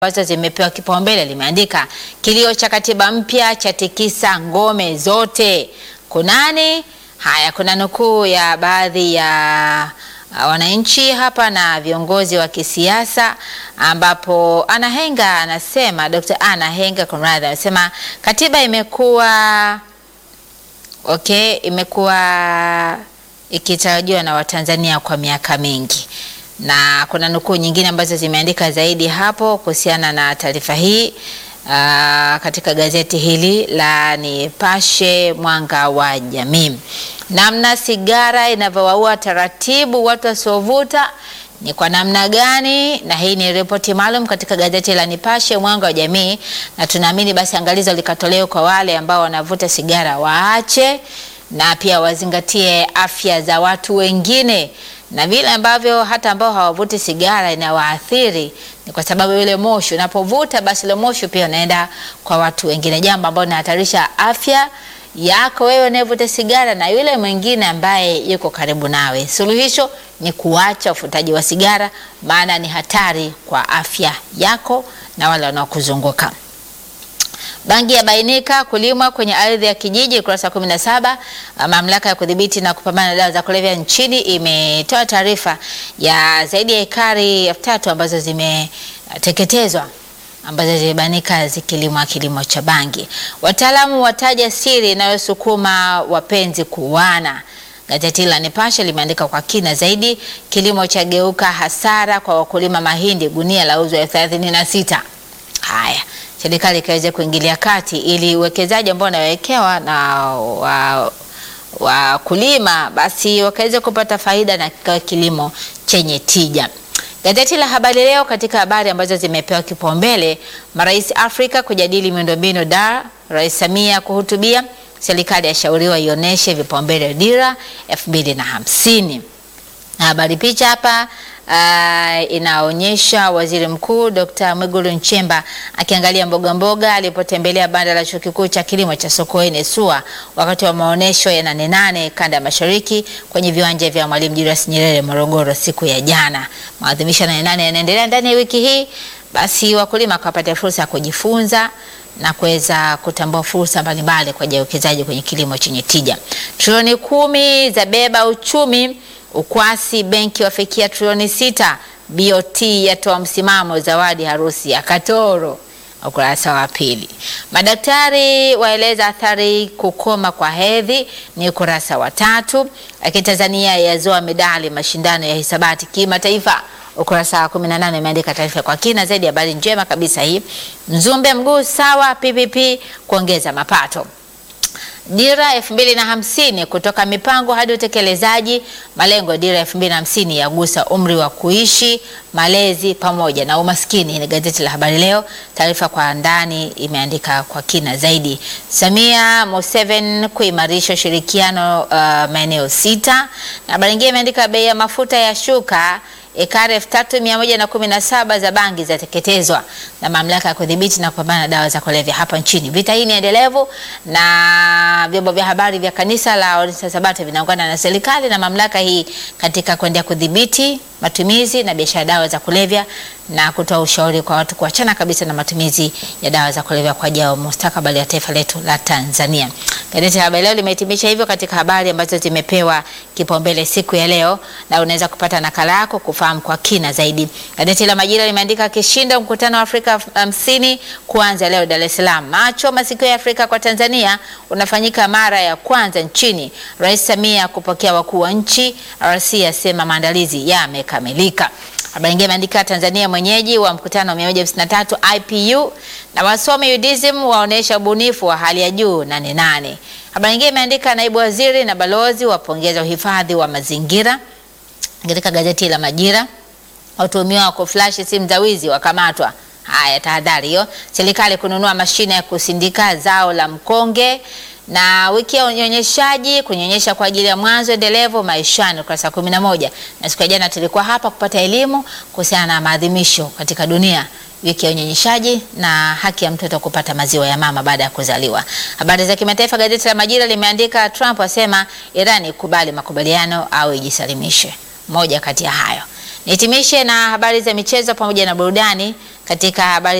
ambazo zimepewa kipaumbele limeandika kilio cha katiba mpya cha tikisa ngome zote. Kunani? Haya, kuna nukuu ya baadhi ya uh, wananchi hapa na viongozi wa kisiasa ambapo Anna Henga anasema, Dr. Anna Henga kumradhi, anasema katiba imekuwa okay, imekuwa ikitarajiwa na Watanzania kwa miaka mingi na kuna nukuu nyingine ambazo zimeandika zaidi hapo kuhusiana na taarifa hii aa, katika gazeti hili la Nipashe Mwanga wa Jamii. Namna sigara inavyowaua taratibu watu wasiovuta ni kwa namna gani? Na hii ni ripoti maalum katika gazeti la Nipashe Mwanga wa Jamii, na tunaamini basi angalizo likatolewa kwa wale ambao wanavuta sigara waache, na pia wazingatie afya za watu wengine na vile ambavyo hata ambao hawavuti sigara inawaathiri ni kwa sababu yule moshi unapovuta, basi ile moshi pia unaenda kwa watu wengine, jambo ambalo linahatarisha afya yako wewe unayevuta sigara na yule mwingine ambaye yuko karibu nawe. Suluhisho ni kuacha ufutaji wa sigara, maana ni hatari kwa afya yako na wale wanaokuzunguka. Bangi yabainika kulimwa kwenye ardhi ya kijiji, ukurasa wa 17. Mamlaka ya kudhibiti na kupambana na dawa za kulevya nchini imetoa taarifa ya zaidi ya ekari elfu tatu ambazo zimeteketezwa ambazo zimebainika zikilimwa kilimo cha bangi. Wataalamu wataja siri inayosukuma wapenzi kuuana. Gazeti la Nipashe limeandika kwa kina zaidi, kilimo cha geuka hasara kwa wakulima mahindi, gunia la uzwa elfu thelathini na sita. Haya, serikali ikaweze kuingilia kati ili uwekezaji ambao unawekewa na wakulima wa basi wakaweze kupata faida na kikawa kilimo chenye tija. Gazeti la Habari Leo, katika habari ambazo zimepewa kipaumbele, marais Afrika kujadili miundombinu Dar, Rais Samia kuhutubia, serikali yashauriwa ionyeshe vipaumbele dira elfu mbili na hamsini. Habari picha hapa Uh, inaonyesha Waziri Mkuu Dr. Mwigulu Nchemba akiangalia mboga mboga alipotembelea banda la Chuo Kikuu cha Kilimo cha Sokoine SUA wakati wa maonesho ya nane nane kanda ya Mashariki kwenye viwanja vya Mwalimu Julius Nyerere Morogoro siku ya jana. Maadhimisho ya nane nane yanaendelea ndani ya wiki hii, basi wakulima wakapata fursa ya kujifunza na kuweza kutambua fursa mbalimbali kwa ajili ya uwekezaji kwenye kilimo chenye tija. Trilioni kumi za beba uchumi Ukwasi benki wafikia trilioni sita. BOT yatoa msimamo zawadi harusi ya Katoro, ukurasa wa pili. Madaktari waeleza athari kukoma kwa hedhi, ni ukurasa wa tatu. Lakini Tanzania yazoa medali mashindano ya hisabati kimataifa, ukurasa wa 18 imeandika taarifa kwa kina zaidi. Habari njema kabisa hii. Mzumbe mguu sawa, PPP kuongeza mapato Dira elfu mbili na hamsini kutoka mipango hadi utekelezaji. Malengo ya dira elfu mbili na hamsini yagusa umri wa kuishi, malezi pamoja na umaskini. Ni gazeti la Habari Leo, taarifa kwa ndani imeandika kwa kina zaidi. Samia Museveni kuimarisha ushirikiano uh, maeneo sita, na habari nyingine imeandika bei ya mafuta ya shuka ekari elfu tatu mia moja na kumi na saba za bangi zateketezwa na mamlaka ya kudhibiti na kupambana na dawa za kulevya hapa nchini. Vita hii ni endelevu na vyombo vya habari vya kanisa la Waadventista Sabato vinaungana na serikali na mamlaka hii katika kuendelea kudhibiti matumizi na biashara ya dawa za kulevya na kutoa ushauri kwa watu kuachana kabisa na matumizi ya dawa za kulevya kwa ajili ya mustakabali ya taifa letu la Tanzania. Gazeti la Habari Leo limehitimisha hivyo katika habari ambazo zimepewa kipaumbele siku ya leo, na unaweza kupata nakala yako kufahamu kwa kina zaidi. Gazeti la Majira limeandika kishindo mkutano wa Afrika hamsini kuanza leo Dar es Salaam. Macho masikio ya Afrika kwa Tanzania unafanyika mara ya kwanza nchini. Rais Samia kupokea wakuu wa nchi. RC asema maandalizi yamekamilika. Habari nyingine imeandika Tanzania mwenyeji wa mkutano wa 153 IPU na wasomi UDSM waonesha ubunifu wa hali ya juu nane nane. Habari nyingine imeandika naibu waziri na balozi wapongeza uhifadhi wa mazingira. Katika gazeti la Majira, watuhumiwa wa kuflash simu za wizi wakamatwa. Haya, tahadhari hiyo. Serikali kununua mashine ya kusindika zao la mkonge na wiki ya unyonyeshaji kunyonyesha kwa ajili ya mwanzo endelevu maishani, ukurasa wa 11. Na siku ya jana tulikuwa hapa kupata elimu kuhusiana na maadhimisho katika dunia wiki ya unyonyeshaji na haki ya mtoto kupata maziwa ya mama baada ya kuzaliwa. Habari za kimataifa, gazeti la Majira limeandika Trump asema Irani ikubali makubaliano au ijisalimishe, moja kati ya hayo. Nihitimishe na habari za michezo pamoja na burudani katika habari